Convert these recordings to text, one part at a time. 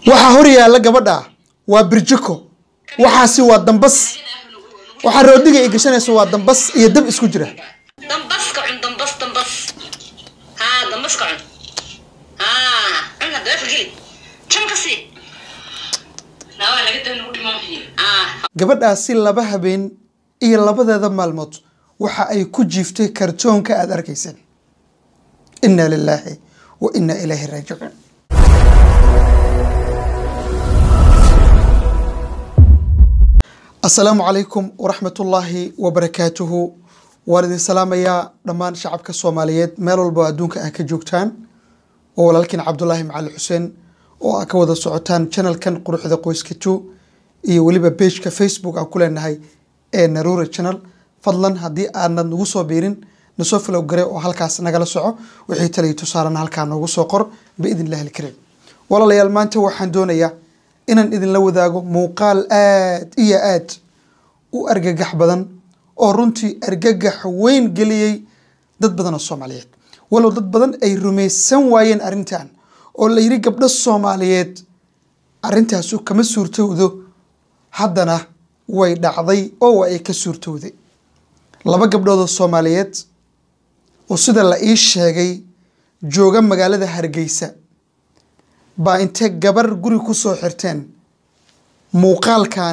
waxaa hor yaalla gabadha waa birjiko waxaasi waa dambas waxaa roodiga ay gashanayso waa dambas iyo dab isku jira dambaska cun dambas dambas haa dambaska cun haa cun hadda waa geli jan ka sii nawaa laga dan ugu dhimo haa gabadhaasi laba habeen iyo labadeeda maalmood waxa ay ku jiiftay kartoonka aad arkayseen inna lilaahi wa inna ilaahi raajicuun asalaamu calaykum waraxmatullaahi wabarakaatuhu waan idin salaamayaa dhammaan shacabka soomaaliyeed meel walba oo adduunka ah ka joogtaan oo walaalkiin cabdulaahi macali xuseen oo aa ka wada socotaan channelkan quruxda qoyska two iyo weliba pageka facebook aan ku leenahay ee naruura channel fadlan haddii aanad nagu soo biirin nasoo filow gare oo halkaas nagala soco wixii taliya tusaalena halkaa noogu soo qor biidn illahi alkariim walaalayaal maanta waxaan doonayaa inaan idinla wadaago muuqaal aad iyo aad u argagax badan oo runtii argagax weyn geliyey dad badan oo soomaaliyeed walow dad badan ay rumaysan waayeen arrintan oo la yidhi gabdho soomaaliyeed arrintaasu kama suurtowdo haddana way dhacday oo waa ay ka suurtowday laba gabdhood oo soomaaliyeed oo sida la ii sheegay jooga magaalada hargeysa baa intay gabar guri ku soo xirteen muuqaalkan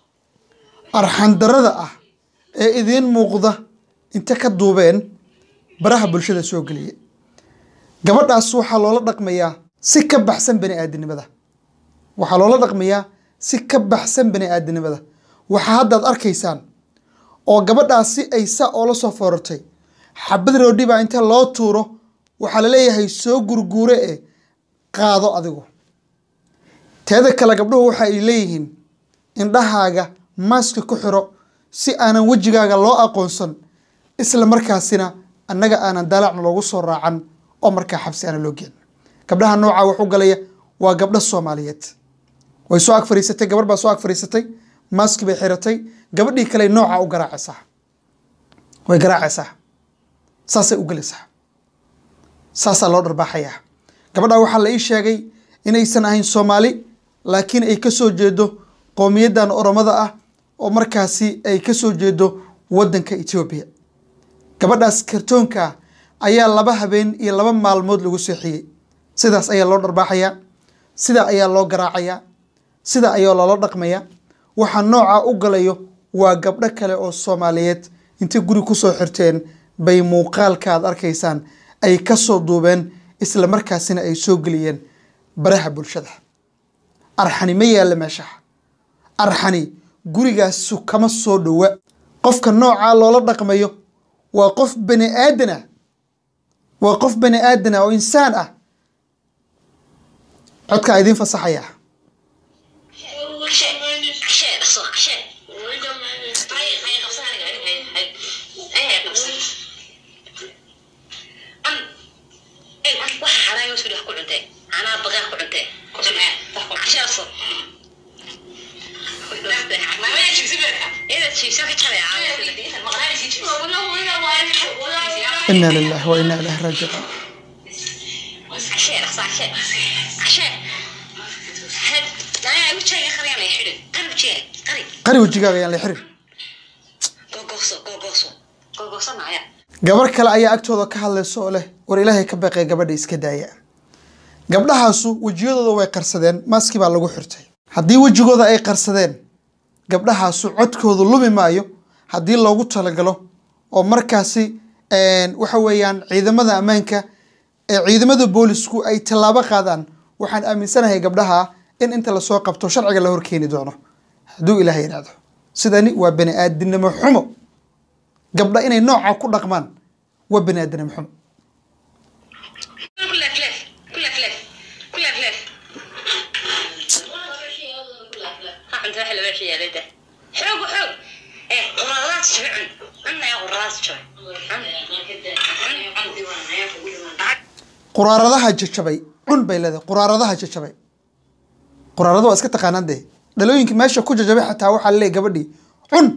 arxandarada ah ee idiin muuqda inta ka duubeen baraha bulshada soo geliya gabadhaas waxaa loola dhaqmayaa si ka baxsan bani aadinimada waxaa loola dhaqmayaa si ka baxsan bani aadinimada waxaa haddaad arkaysaan oo gabadhaasi ay saa oola soo foorartay xabad roodhi baa inta loo tuuro waxaa la leeyahay soo gurguure e qaado adigu teeda kale gabdhuhu waxa ay leeyihiin indhahaaga maaska ku xiro si aanan wejigaaga loo aqoonsan isla markaasina annaga aanan dalaacna loogu soo raacan oo markaa xabsi aana loo geen gabdhaha noocaa wax u galaya waa gabdho soomaaliyeed way soo ag fariisatay gabar baa soo ag fariisatay maaski bay xiratay gabadhii kale noocaa u garaacaysaa way garaacaysaa saasay u gelaysaa saasaa loo dharbaaxayaa gabadhaa waxaa la ii sheegay inaysan ahayn soomaali laakiin ay ka soo jeedo qowmiyaddan oromada ah oo markaasi ay ka soo jeedo waddanka etoobiya gabadhaas kartoonka ah ayaa laba habeen iyo laba maalmood lagu seexiyey sidaas ayaa loo dharbaaxayaa sidaa ayaa loo garaacayaa sida ayaa loola dhaqmayaa waxaa noocaa u galayo waa gabdho kale oo soomaaliyeed intay guri kusoo xirteen bay muuqaalka aad arkaysaan ay ka soo duubeen isla markaasina ay soo geliyeen baraha bulshada arxani ma yaalla meesha arxani gurigaasu kama soo dhowa qofka noocaa loola dhaqmayo waa qof bani aadan ah waa qof bani aadan ah oo insaan ah codkaa idiin fasaxaya inaa lilahi wa inaa ilahi raajicuun qari wejigaaga ayaan la xirir gabar kale ayaa agtooda ka hadlaysa oo leh war ilaahay ka baqee gabadha iska daaya gabdhahaasu wejiyadooda way qarsadeen maaskii baa lagu xirtay haddii wejigooda ay qarsadeen gabdhahaasu codkoodu lumi maayo haddii loogu talagalo oo markaasi waxa weeyaan ciidamada ammaanka ee ciidamada boolisku ay tallaabo qaadaan waxaan aaminsanahay gabdhaha in inta lasoo qabto sharciga la horkeeni doono hadduu ilaah yidhaahdo sidani waa bani aadinimo xumo gabdha inay nooca ku dhaqmaan waa bani aadinimo xumo quraaradaha jajabay cun bay leedahay quraaradaha jajabay quraarada waa iska taqaanaan dee dhalooyinka meesha ku jajabay xataa waxaa laleeyahy gabadhii cun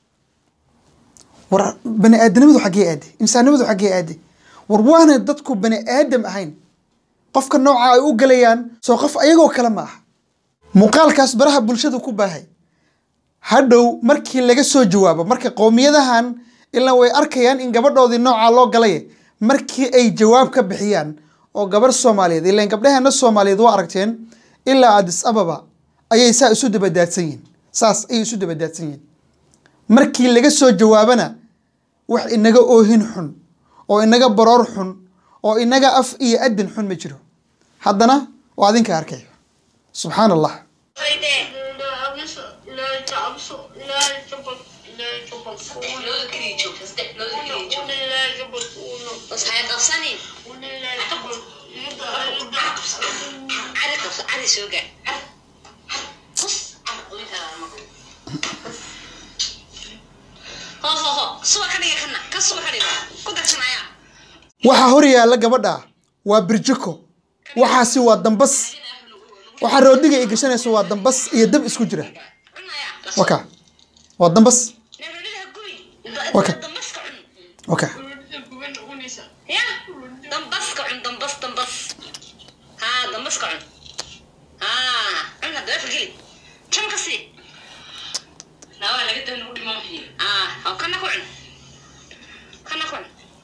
war bani aadamnimadu xaggee aade insaannimadu xaggee aade war waana dadku bani aadam ahayn qofka nooca ay u galayaan soo qof ayagoo kale ma aha muuqaalkaas baraha bulshada ku baahay hadhow markii laga soo jawaabo marka qowmiyadahan ilaa way arkayaan in gabadhoodii noocaa loo galay markii ay jawaab ka bixiyaan oo gabarh soomaaliyeed ilaan gabdhaheena soomaaliyeed waa aragteen ilaa adis ababa ayay saa isu dabadaadsan yihiin saas ayay isu dabadaadsan yihiin markii laga soo jawaabana wax inaga oohin xun oo inaga baroor xun oo inaga af iyo adin xun ma jiro haddana waa adinka arkay subxaan allah looda keliya joogta saddex looda keliya joogta bas haya qabsanin cari qabso cari soo gaar bus cari qoyintaada ma ho ho ho suba ka dhiga kana ka suba ka dhiga ku darsanaya waxaa hor yaalla gabadha waa birjiko waxaasi waa dambas waxaa roodhiga ay gashanayso waa dambas iyo dab isku jira cunaya waka waa dambas nebrodiga gubi Okay. dambaska cun waka ya dambaska cun dambas dambas haa dambaska cun haa cun hadda wefa geli jan ka sii nawaa laga dan ugu dhimo maxii aa haw kana ku cun kana ku cun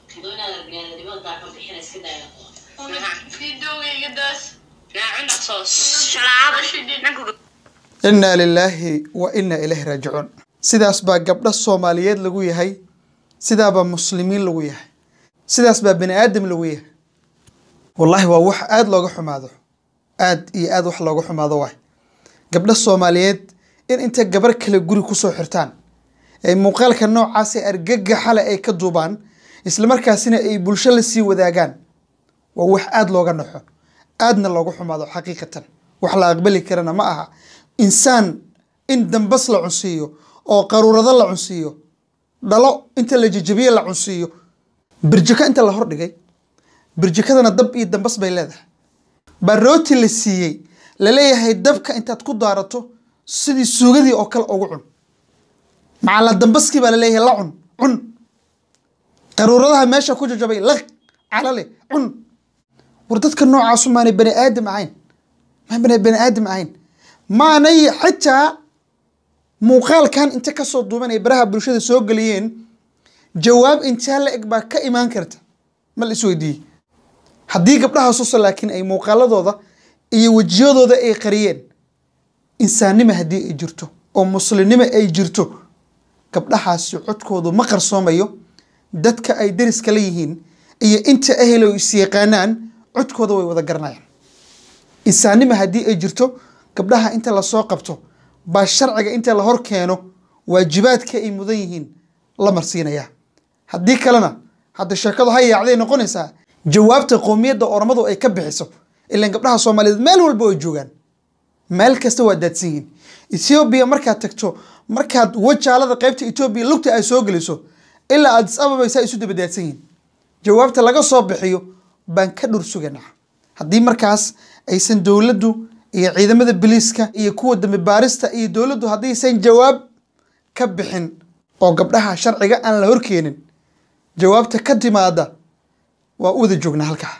naa cun dhaqsoo shalaaba nanku inaa lilaahi wa inaa ilaahi raajicuun sidaas baa gabdho soomaaliyeed lagu yahay sidaabaa muslimiin lagu yahay sidaas baa bani aadam lagu yahay wallaahi waa wax aada looga xumaado aad iyo aad wax looga xumaado waay gabdho soomaaliyeed in intay gabar kale guri kusoo xirtaan ay muuqaalka noocaas ee argagaxale ay ka duubaan islamarkaasina ay bulsho la sii wadaagaan waa wax aada looga naxo aadna looga xumaado xaqiiqatan wax la aqbali karana ma aha insaan in dambas la cunsiiyo oo qaruurado la cunsiiyo dhalo inta la jejebiye la cunsiiyo birjiko inta la hordhigay birjikadana dab iyo dambas bay leedahay baa rooti la siiyey laleeyahay dabka intaad ku daarato sidii suugadii oo kale ugu cun macala dambaskii baa laleeyahay la cun cun qaruuradaha meesha ku jajabay laq calale cun war dadka noocaasu maanay bani aadam ahayn maanay bani aadam ahayn maanay xitaa muuqaalkan inta kasoo duuban ay baraha bulshada soo geliyeen jawaab intaa la eg baa ka imaan karta ma la isweydiiyey haddii gabdhahaasusa laakiin ay muuqaaladooda iyo wejiyadooda ay qariyeen insaannimo haddii ay jirto oo muslimnimo ay jirto gabdhahaasi codkoodu ma qarsoomayo dadka ay dariska la yihiin iyo inta ahelo is yaqaanaan codkooda way wada garanayaan insaannimo haddii ay jirto gabdhaha inta lasoo qabto baa sharciga inta la hor keeno waajibaadka ay mudan yihiin la marsiinayaa haddii kalena hadda sheekadu ha yaacday noqonaysaa jawaabta qowmiyadda ormadu ay ka bixiso ilaan gabdhaha soomaaliyeed meel walba ay joogaan meel kasta waa daadsan yihiin ethoobiya markaad tagto markaad wajaalada qaybta etoobiya lugta ay soo geliso ilaa adis ababa saa isu daba daadsan yihiin jawaabta laga soo bixiyo baan ka dhur suganaa haddii markaas aysan dowladdu iyo ciidamada biliiska iyo kuwa dambi baarista iyo dowladdu haddaysan jawaab ka bixin oo gabdhaha sharciga aan la horkeenin jawaabta ka timaada waa u wada joognaa halkaa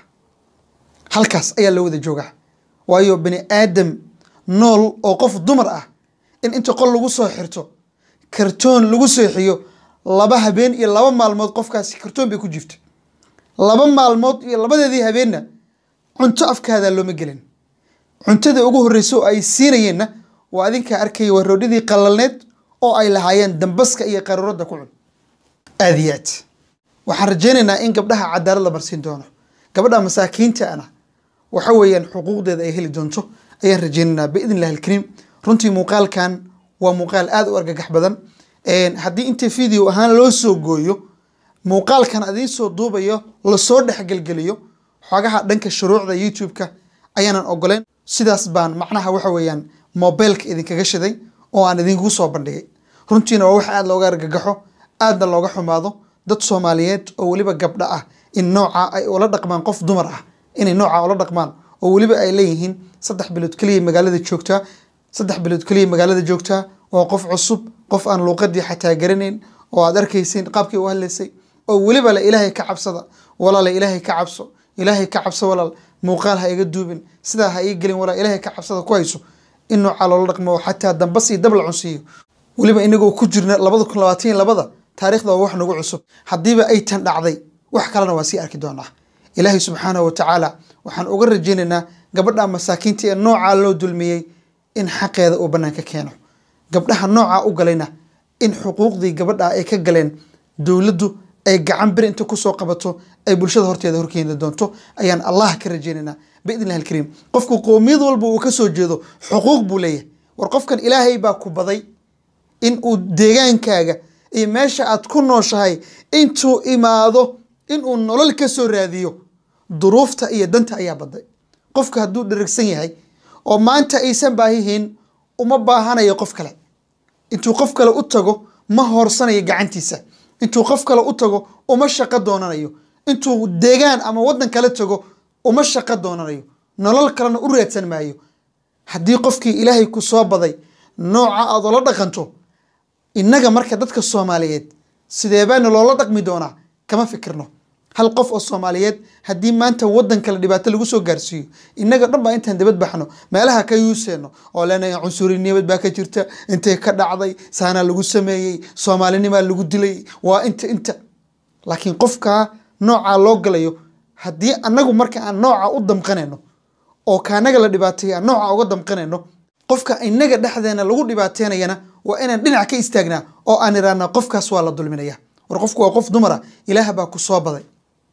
halkaas ayaa la wada joogaa waayo bani aadam nool oo qof dumar ah in inta qol lagu soo xirto kartoon lagu seexiyo laba habeen iyo laba maalmood qofkaasi kartoon bay ku jirta laba maalmood iyo labadeedii habeenna cunto afkaadaa looma gelin cuntada ugu horreysa oo ay siinayeenna waa adinkaa arkaya waa roodhidii qalalneed oo ay lahaayeen dambaska iyo qaruuradda ku cun aad iyo aad waxaan rajaynaynaa in gabdhaha cadaalad la marsiin doono gabadha masaakiinta ana waxa weeyaan xuquuqdeeda ay heli doonto ayaan rajaynaynaa biidn illahi alkariim runtii muuqaalkan waa muuqaal aada u argagax badan haddii inta video ahaan loo soo gooyo muuqaalkan adiin soo duubayo lasoo dhexgelgeliyo xogaha dhanka shuruucda youtube-ka ayaanan ogoleyn sidaas baan macnaha waxa weeyaan mobilka idinkaga shiday oo aan idinkugu soo bandhigay runtiina waa wax aada looga argagaxo aadna looga xumaado dad soomaaliyeed oo weliba gabdho ah in nooca ay ula dhaqmaan qof dumar ah inay nooca ula dhaqmaan oo weliba ay leeyihiin saddex bilood keliya magaalada joogtaa saddex bilood keliya magaalada joogtaa waa qof cusub qof aan luuqadii xataa garanayn oo aad arkaysiin qaabkii u hadlaysay oo weliba le ilaahay ka cabsada walaala ilaahay ka cabso ilaahay ka cabso walaal muuqaal ha iga duubin sidaa ha ii gelin walaal ilaahay ka cabsada ku hayso in noocaa loola dhaqmo oo xataa dambas iyo dab la cunsiiyo weliba inagoo ku jirna labada kun labaatan iyo labada taariikhda waa wax nagu cusub haddiiba ay tan dhacday wax kalena waa sii arki doonaa ilaahay subxaanahu wa tacaala waxaan uga rajaynaynaa gabadha masaakiinta ee noocaa loo dulmiyey in xaqeeda uu bannaanka keeno gabdhaha noocaa u galayna in xuquuqdii gabadha ay ka galeen dowladdu ay gacan beri inta kusoo qabato ay bulshada horteeda horkeeni doonto ayaan allah ka rajaynaynaa biidn illahi alkariim qofku qoomiyad walba uu ka soo jeedo xuquuq buu leeyahay war qofkan ilaahay baa ku baday in uu deegaankaaga iyo meesha aad ku nooshahay intuu imaado inuu nolol ka soo raadiyo duruufta iyo danta ayaa baday qofka hadduu dherigsan yahay oo maanta aysan baahihiin uma baahanayo qof kale intuu qof kale u tago ma hoorsanayo gacantiisa intuu qof kale u tago uma shaqo doonanayo intuu deegaan ama waddan kale tago uma shaqo doonanayo nolol kalena u raadsan maayo haddii qofkii ilaahay ku soo baday nooca aad oola dhaqanto innaga marka dadka soomaaliyeed sideebaana loola dhaqmi doonaa kama fikirno hal qof oo soomaaliyeed haddii maanta waddan kale dhibaato lagu soo gaarsiiyo innaga dhan baa intaan dabad baxno meelaha ka yuuseenno oo leenahay cunsurinimad baa ka jirta intay ka dhacday saanaa lagu sameeyey soomaalinimaa lagu dilay waa inta inta laakiin qofkaa noocaa loo galayo haddii annagu marka aan nooca u damqanayno oo kaanaga la dhibaateeya aan nooca uga damqanayno qofka innaga dhexdeena lagu dhibaateynayana waa inaan dhinac ka istaagnaa oo aan irahnaa qofkaas waa la dulminaya war qofku waa qof dumara ilaah baa ku soo baday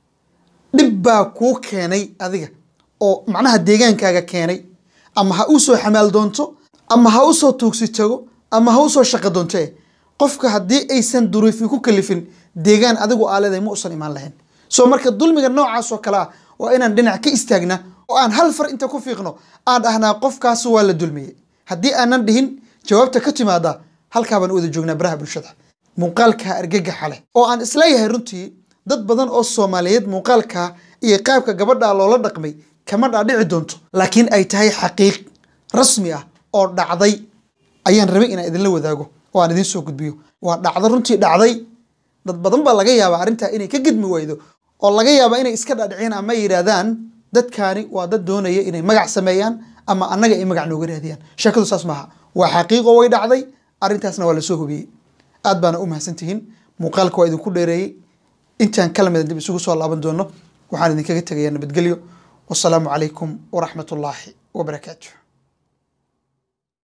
dhib baa kuu keenay adiga oo macnaha deegaankaaga keenay ama ha u soo xamaal doonto ama ha u soo tuugsi tago ama ha u soo shaqo doonto eh qofka haddii aysan duruufi ku kalifin deegaan adigu aa leedahay ma usan imaan lahayn soo marka dulmiga noocaas oo kale ah waa inaan dhinac ka istaagnaa oo aan hal far inta ku fiiqno aan dhahnaa qofkaas waa la dulmiyey haddii aanan dhihin jawaabta ka timaada halkaa baan u wada joognaa baraha bulshada muuqaalka argagaxa leh oo aan isleeyahay runtii dad badan oo soomaaliyeed muuqaalka iyo qaabka gabadha loola dhaqmay kama dhaadhici doonto laakiin ay tahay xaqiiq rasmi ah oo dhacday ayaan rabay inaan idinla wadaago oo aan idiin soo gudbiyo waa dhacdo runtii dhacday dad badan baa laga yaabaa arrintaa inay ka gedmi waydo oo laga yaabaa inay iska dhaadhiciyaan ama yidhaahdaan dadkaani waa dad doonaya inay magac sameeyaan ama annaga ay magac nooga raadiyaan sheekadu saas maaha waa xaqiiqo way dhacday arrintaasna waa lasoo hubiyey aad baana u mahadsantihiin muuqaalka waa idinku dheereeyey intaan kala mida dib isugu soo laaban doono waxaan idinkaga tegayaa nabadgelyo wasalaamu calaykum waraxmat ullaahi wabarakaatu